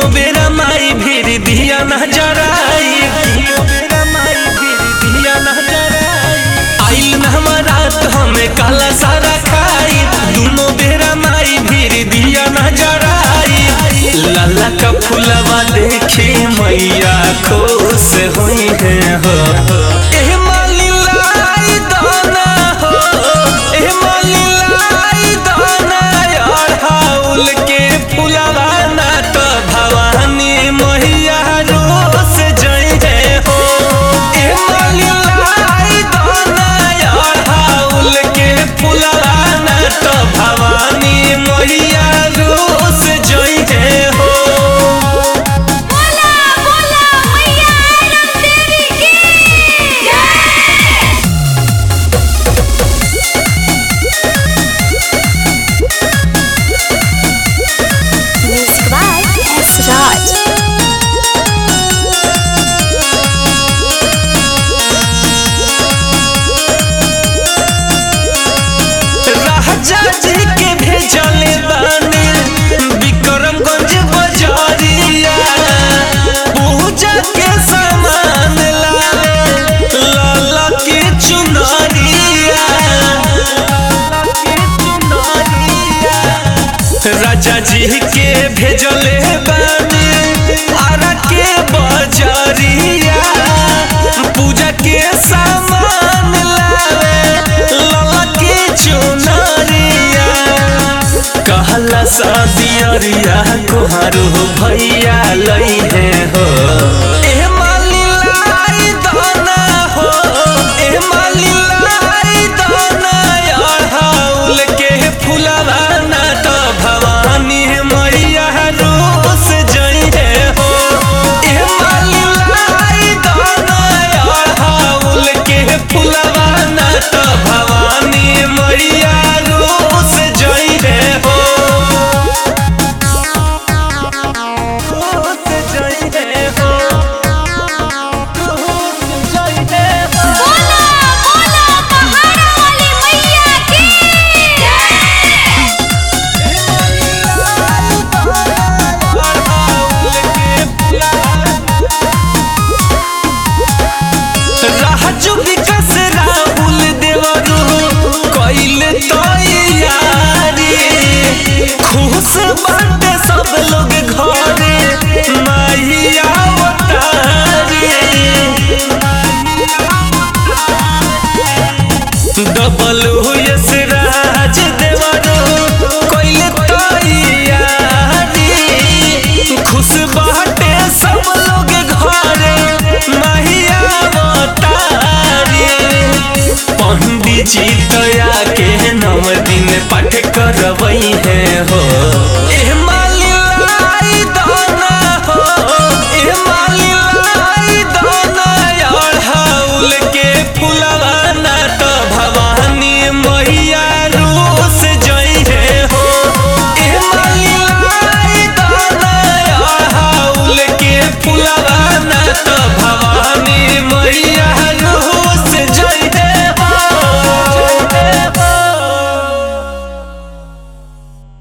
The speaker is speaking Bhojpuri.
बेरा माई भीर दिया न जराई दुनो बेरा माई भीर दिया न जराई आइल न हमारा तो हमें काला सारा खाई दुनो बेरा माई भीर दिया न जराई लाला का फुलवा देखे मैया खुश हुई है हो एह माली लाई दाना हो एह माली लाई दाना यार हाउल के फुलवा ना तो भवानी मैया रोस जई है हो एह माली लाई दाना यार हाउल के फुलवा ना तो भवानी मैया रोस जई है हो बोला बोला मैया आनंद देवी की जय music by S Raj Raja ji के भेजले बानी विक्रमगंज बजारिया पूजा के सामान लावे लाला के चुनरिया राजा जी के भेजले बानी आरा के बजारिया पूजा के सामान लावे लाला के चुनरिया कहला शादियरिया कोहारू भैया लई है